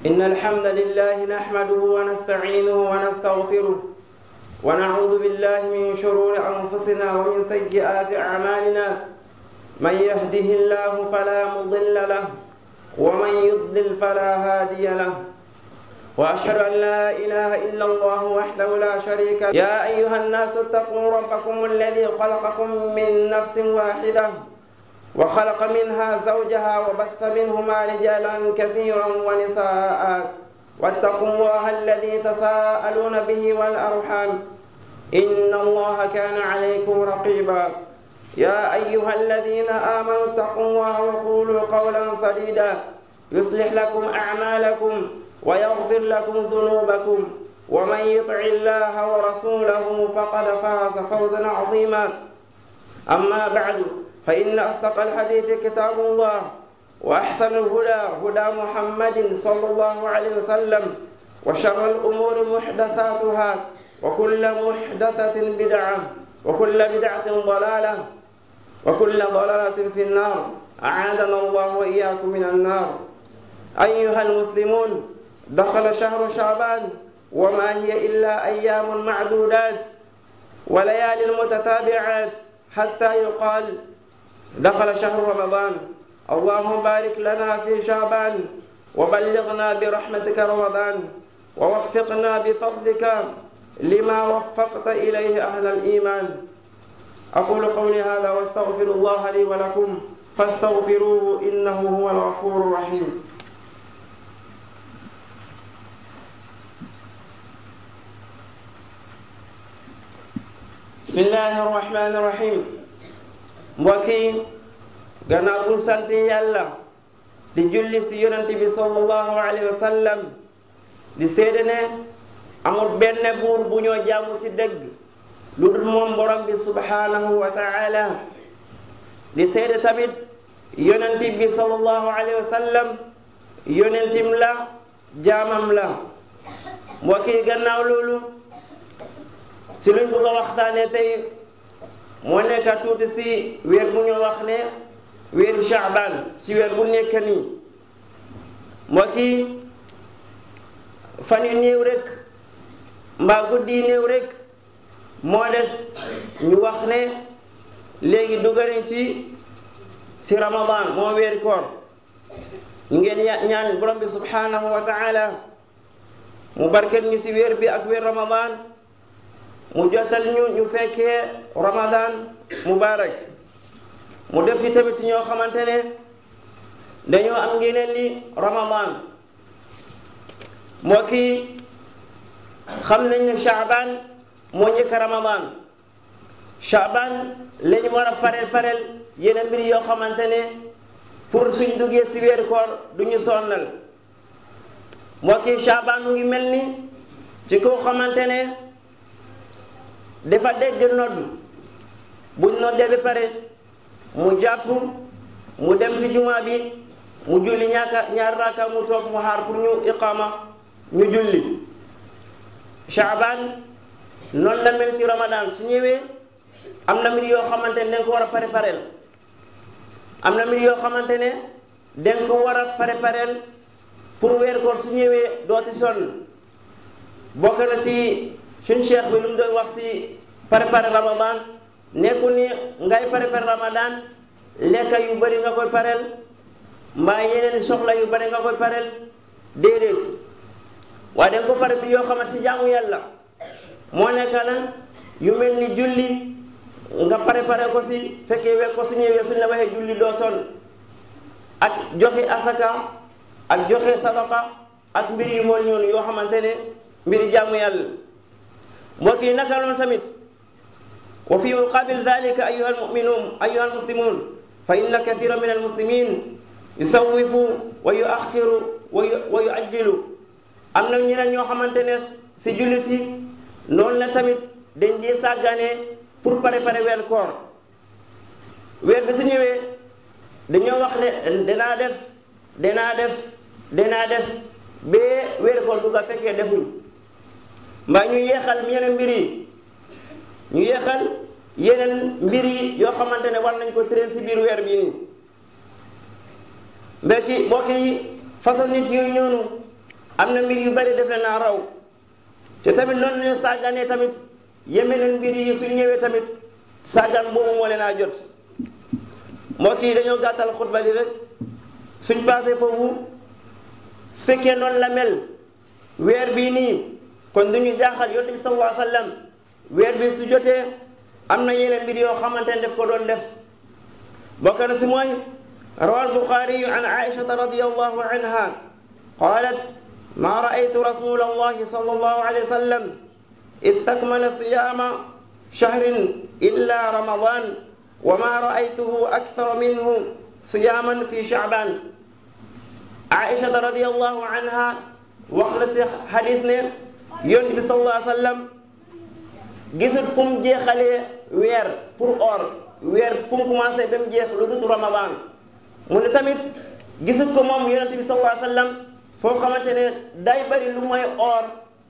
إن الحمد لله نحمده ونستعينه ونستغفره ونعوذ بالله من شرور أنفسنا ومن سيئات أعمالنا من يهده الله فلا مضل له ومن يضلل فلا هادي له وأشهد أن لا إله إلا الله وحده لا شريك له يا أيها الناس اتقوا ربكم الذي خلقكم من نفس واحدة وخلق منها زوجها وبث منهما رجالا كثيرا ونساء واتقوا الله الذي تساءلون به والأرحام إن الله كان عليكم رقيبا يا أيها الذين آمنوا اتقوا الله وقولوا قولا سديدا يصلح لكم أعمالكم ويغفر لكم ذنوبكم ومن يطع الله ورسوله فقد فاز فوزا عظيما أما بعد فإن أصدق الحديث كتاب الله وأحسن الهدى هدى محمد صلى الله عليه وسلم وشر الأمور محدثاتها وكل محدثة بدعة وكل بدعة ضلالة وكل ضلالة في النار أعاذنا الله وإياكم من النار أيها المسلمون دخل شهر شعبان وما هي إلا أيام معدودات وليال متتابعات حتى يقال دخل شهر رمضان اللهم بارك لنا في شعبان وبلغنا برحمتك رمضان ووفقنا بفضلك لما وفقت إليه أهل الإيمان أقول قولي هذا واستغفر الله لي ولكم فاستغفروه إنه هو الغفور الرحيم بسم الله الرحمن الرحيم mbokk yi gannaaw bu sant yàlla di julli si yonent bi sallallahu alayhi wa sallam di seede ne amul benn buur bu ñoo jaamu ci dëgg lu dul moom borom bi subhanahu wa taala di seede tamit yonent bi sallallahu alayhi wa sallam yonentim la jaamam la mbokk yi gannaaw loolu si luñ bëgg a waxtaane tey moo nekk tuuti si weer bu ñu wax ne weeru Shaaban si weer bu nekk nii mbokk yi fan yu néew rek mbaa guddi yu néew rek moo des ñu wax ne léegi dugg nañ ci si Ramadan moo weeri koor ñu ngeen ñaan borom bi subhanahu wa taala mu barket ñu si weer bi ak weer Ramadan mu jotal ñu ñu fekkee ramadan mubarak mu def fi tamit si ñoo xamante ne dañoo am ngeneen li ramadan mbokk yi xam nañ ne chaaban moo njëkk ramadan chaaban lañu war a pareel pareel yeneen mbir yoo xamante ne pour suñ duggee si weeru koor du ñu sonnal mbokk yi chaaban mu ngi mel ni ci koo xamante ne dafa dégg nodd buñ noddee ba pare mu jàpp mu dem ci jumaa bi mu julli ñaaka ñaar raaka mu toog mu xaar pour ñu iqama ñu julli Shaaban noonu la mel ci Ramadan su ñëwee am na mbir yoo xamante ne dañ ko war a prépareel am na mbir yoo xamante ne dañ ko war a prépareel pour weer koor su ñëwee doo ci sonn bokk na ci suñ cheikh bi lu mu doon wax si préparer ramadan nekku ni ngay préparer ramadan lekka yu bëri nga koy pareel mbaa yeneen soxla yu bëri nga koy pareel déedéet waaye danga ko pare bi yoo xamante si jaamu yàlla moo nekk na yu mel ni julli nga préparer ko si fekkee wekk ko su ñëwee suñ la waxee julli doo sonn ak joxe asaka ak joxe sadaka ak mbir yu mool ñoonu yoo xamante ne mbiri jaamu yàlla mbokk yi naka loolu tamit wa fi muqabil dalika ayuha almuminun ayuha almuslimun fa inna kathira min almuslimin yusawifu wa yuaxiru wa yuajjilu am na ñeneen ñoo xamante ne si jullit yi noonu la tamit dañ di sàggane pour préparer weer koor weer bi su ñëwee dañoo wax ne danaa def danaa def danaa def ba weer koor dugga fekkee defuñ mbaa ñu yeexal yeneen mbir yi ñu yeexal yeneen mbir yi yoo xamante ne war nañ ko tëreel si biir weer bii nii mbokki mbokk yi façon nit yooyu ñoonu am na mbir yu bari def naa raw te tamit noonu ñu sàgganee tamit yemeneen mbir yi suñ ñëwee tamit sàggan boobu moo leen a jot moo kii dañoo gàttal xutba li rek suñ passé foofu su fekkee noonu la mel weer bii nii kon du ñu jaaxal yonent bi sallallahu alayhi wa sallam weer bi su jotee am na yeneen mbir yoo xamante ne def ko doon def bokk na si mooy rawa albuxaariyu an aishata radiyallahu anha qalat ma raaytu rasula allahi sallallahu alayhi wa sallam istakmala siyama shahrin illa ramadan wa ma raaytuhu akthara minhu siyaman fi shaaban aishata radiyallahu anha wax na si xadis ne yonent bi sallallahu alayhi wa sallam gisul fu mu jeexalee weer pour or weer fu mu commencé ba mu jeex lu dut ramadan mu ne tamit gisul ko moom yonent bi sallallahu alayhi wa sallam foo xamante ne day bari lu mooy or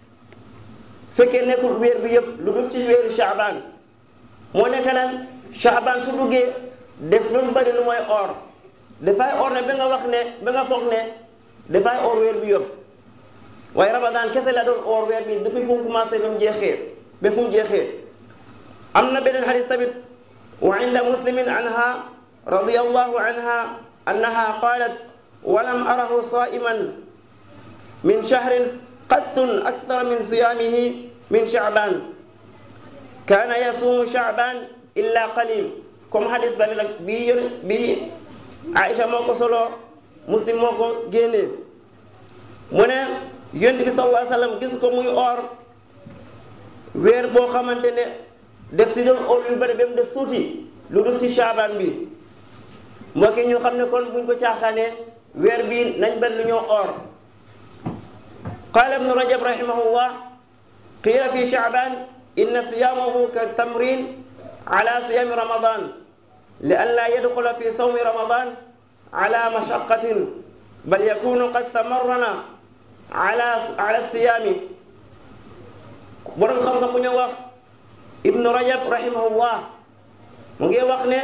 fekkee nekkul weer bi yëpp lu dul ci weeru Shaaban moo nekk lan Shaaban su duggee def lu mu bari lu mooy or dafay or ne ba nga wax ne ba nga foog ne dafay or weer bi yëpp waaye ramadan kese la doon or weer bi depuis fu mu commencé ba mu jeexee ba fu mu jeexee am na beneen xadis tamit wa inda muslimin anha radiyallahu anha annaha qalat walam arahu saiman min shahrin qattun akthara min siyamihi min shaaban kaana yasuumu shaaban illa qalil comme xadis bale nag bii yón bii Aïcha moo ko solo muslim moo ko génnee mu ne yonent bi sallallahu alayhi wa sallam gis ko muy or weer boo xamante ne def si doon or yu bëri ba mu des tuuti lu dul ci Shaaban bi mbokk yi ñu xam ne kon buñ ko caaxaanee weer bii nañ benn lu ñoo or qaala ibnu rajab rahimahullah qiila fi Shaaban inna siyaamahu ka tamrin ala siyami ramadan li an laa yadxula fi sawmi ramadan ala mashaqatin bal yakunu qad tamarrana ala ala siyaami borom xam-xam bu ñu wax ibnu rajab rahimahullah mu ngi wax ne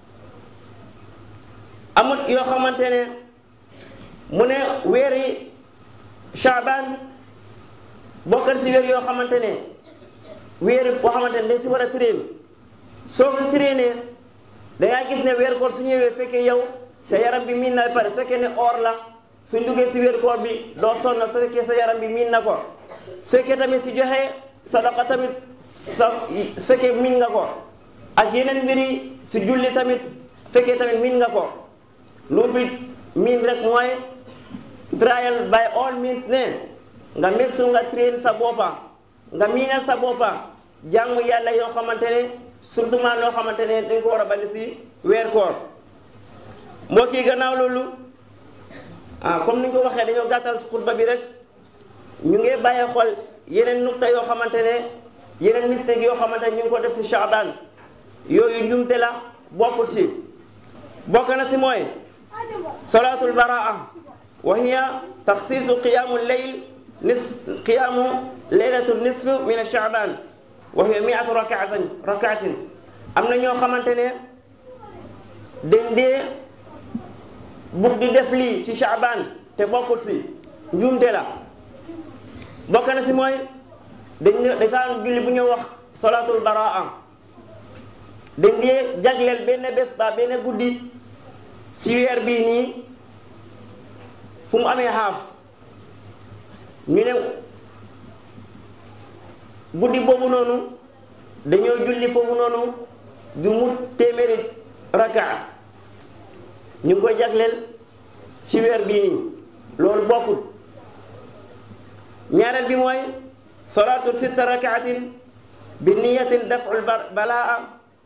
amut yoo xamante ne mu ne weer yi Shaaban bokkal si weer yoo xamante ne weer boo xamante ne dañ si war a train soo ko traînee da ngaa gis ne weer koor su ñëwee fekkee yow sa yaram bi miin na pare su fekkee ne or la suñ duggee si weer koor bi doo sonn su fekkee sa yaram bi miin na ko su fekkee tamit si joxe sadaqa tamit sa su fekkee miin nga ko ak yeneen mbiri si julli tamit fekkee tamit miin nga ko lu fi miin rek mooy trial by all means ne nga meg su nga train sa boppa nga miinal sa boppa jaamu yàlla yoo xamante ne surtout maa loo xamante ne dañ ko war a bali si weer koor mbokk yi gannaaw loolu ah comme ni ñu ko waxee dañoo gàttal xutba bi rek ñu ngi bàyyi xol yeneen nukta yoo xamante ne yeneen mistake yoo xamante ne ñu ngi ko def si Shaaban yooyu njumte la bokkul si bokk na si mooy salaatul baraa wa hiya taxsiisu qiyaamu leyl nis qiyaamu leylatu nisf min Shaaban wa hiya miatu rakaatin rakaatin am na ñoo xamante ne dañ dee bugg di def lii ci Shaaban te bokkul si njuumte la bokk na si mooy dañ ne dafa am julli bu ñu wax salaatul baraa dañ dee jagleel benn bés ba benn guddi si weer bii nii fu mu amee xaaf ñu ne guddi boobu noonu dañoo julli foofu noonu du mu téeméeri rakaa ñu ngi koy jagleel ci weer bii nii loolu bokkul ñaareel bi mooy salaatu sitta rakaatin bi niyatin daful balaa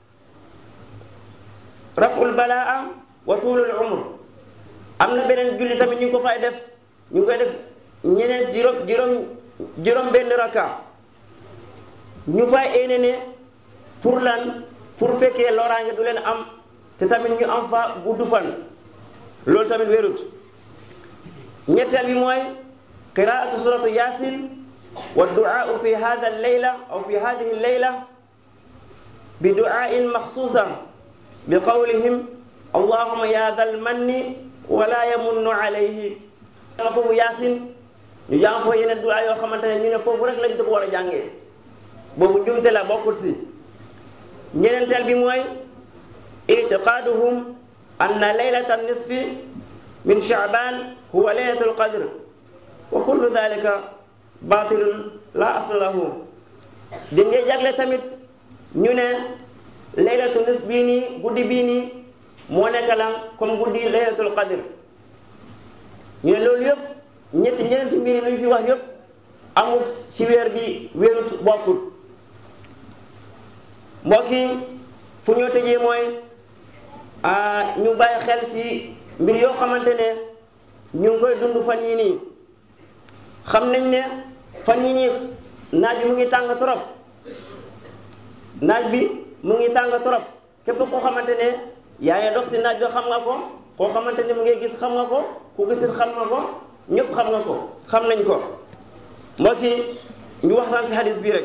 raful balaa wa tuulul umr am na beneen julli tamit ñu ngi ko fay def ñu ngi koy def ñeneen juróom juróom juróom benn raka ñu fay éene ne pour lan pour fekkee loraange du leen am te tamit ñu am fa gudd fan loolu tamit wérut ñetteel bi mooy qiraatu suratu yasin wa duaau fi hada alleyla aw fi hadihi alleyla bi duain maxsuusa bi qawlihim allahuma ya dal manni wala yamunnu alayhi nga foofu yasin ñu jàng foofu yeneen duwaa yoo xamante ne ñu ne foofu rek lañ ko war a jàngee boobu njumte la bokkul si ñeneenteel bi mooy itiqaaduhum anna laylata nisfi min shaaban huwa laylatul qadr wa kullu dalika batilun la asla lahu di ngay jagle tamit ñu ne laylatu nisf bii nii guddi bii nii moo nekk lan comme guddi laylatul qadr ñu ne loolu yëpp ñetti ñeneenti mbir yi lu ñu fi wax yëpp amut ci weer bi weerut bokkut mbokk yi fu ñoo tëjee mooy ñu bàyyi xel ci mbir yoo xamante ne ñu ngi koy dund fan yii nii xam nañ ne fan yii nii naaj bi mu ngi tàng trop naaj bi mu ngi tàng trop képp koo xamante ne yaa ngi dox ci naaj bi xam nga ko koo xamante ne mu ngi gis xam nga ko ku gisit xam nga ko ñëpp xam nga ko xam nañ ko mbokk yi ñu waxtaan ci hadis bii rek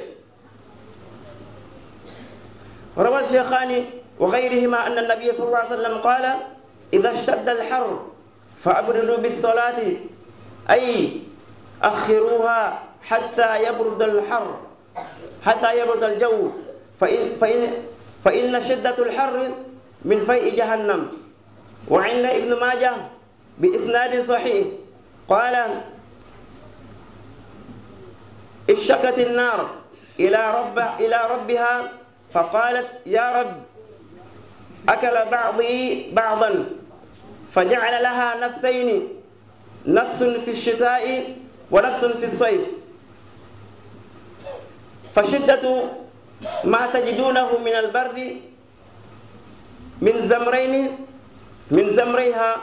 روى الشيخان وغيرهما أن النبي صلى الله عليه وسلم قال إذا اشتد الحر فأبردوا بالصلاة أي أخروها حتى يبرد الحر حتى يبرد الجو فإن, فإن, فإن شدة الحر من فيء جهنم وعند ابن ماجه بإسناد صحيح قال اشتكت النار إلى رب إلى ربها فقالت يا رب أكل بعضي بعضا فجعل لها نفسين نفس في الشتاء ونفس في الصيف فشدة ما تجدونه من البرد من زمرين من زمريها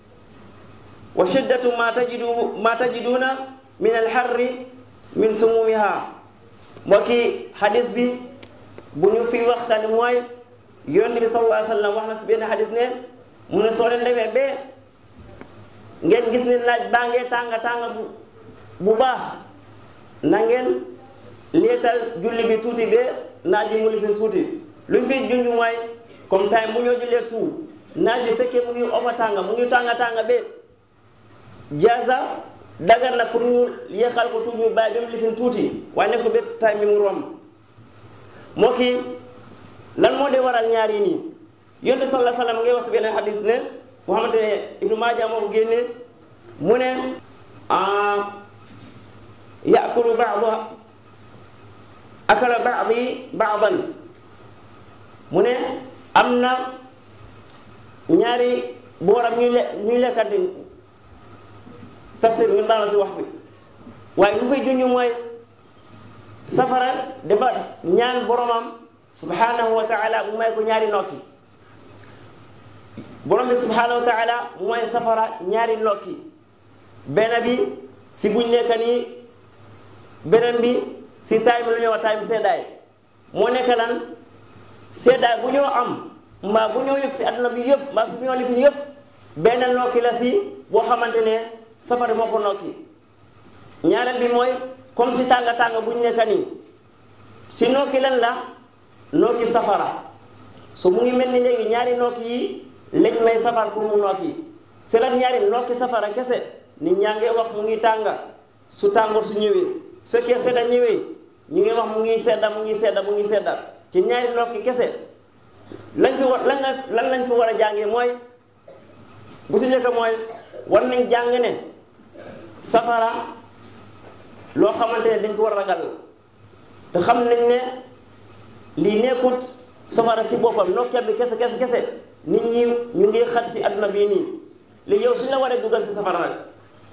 وشدة ما تجد ما تجدون من الحر من سمومها وكي حديث بي bu ñu fi waxtaan mooy yonent bi sallallahu alayhi wa sallam wax na si benn xadis ne mu ne soo leen demee ba ngeen gis ne naaj baa ngee tàng tàng bu bu baax na ngeen leetal julli bi tuuti ba naaj bi mu lifin tuuti lu ñu fi junj mooy comme time bu ñoo jullee tout naaj bi fekkee mu ngi ofa tàng mu ngi tàng tàng ba jaasa dagar na pour ñu yéexal ko tuuti ñu bàyyi ba mu lifin tuuti waaye nekk ko ba time bi mu romb moo kii lan moo dee waral ñaar yi nii yonent sallallahu alayhi wa sallam ngay wax si benn xadis ne boo xamante ne ibnu maaja moo ko génne mu ne yaakulu baada akala baadi baadan mu ne am na ñaari booram ñuy le ñuy lekkante tafsir ngeen baal ma si wax bi waaye lu fay junj mooy safara dafa ñaan boromam subhanahu wa taala mu may ko ñaari nokki borom bi subhanahu wa taala mu may safara ñaari nokki benn bi si buñ nekk nii beneen bi si taay bi lu ñuy wax taay bi seddaay moo nekk lan seddaay bu ñoo am mbaa bu ñoo yëg si adduna bi yëpp mbaa su ñoo lifin yëpp benn nokki la si boo xamante ne safara moo ko nokki ñaareel bi mooy comme si tànga tànga bu ñu nekk nii si nokki lan la nokki safara so mu ngi mel ni léegi ñaari nokki yi lañ may safar pour mu nokki si lan ñaari nokki safara kese nit ñaa ngi wax mu ngi tànga su tàngoor su ñëwee su fekkee sedda ñëwee ñu ngi wax mu ngi sedda mu ngi sedda mu ngi sedda ci ñaari nokki kese lañ fi war lan lan lañ fi war a jàngee mooy bu si njëkk mooy war nañ jàng ne safara loo xamante ne dañ ko war a ragal te xam nañ ne lii nekkut safara si boppam nokkeer bi kese kese kese nit ñi ñu ngi xat si adduna bii nii léegi yow suñ la waree dugal si safara nag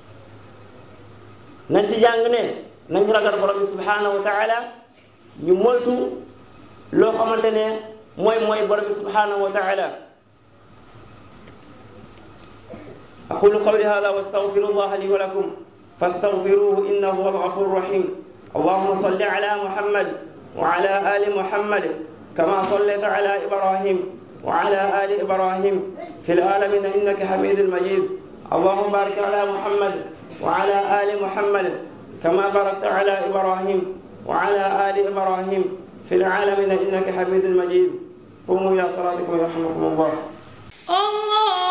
nañ ci jàng ne nañ ragal borom bi subhanahu wa taala ñu moytu loo xamante ne mooy mooy borom bi subhanahu wa taala aqulu qawli hada wa astaghfiru allah li wa lakum فاستغفروه إنه هو الغفور الرحيم اللهم صل على محمد وعلى آل محمد كما صليت على إبراهيم وعلى آل إبراهيم في العالمين إنك حميد مجيد اللهم بارك على محمد وعلى آل محمد كما باركت على إبراهيم وعلى آل إبراهيم في العالمين إنك حميد مجيد قوموا إلى صلاتكم يرحمكم الله الله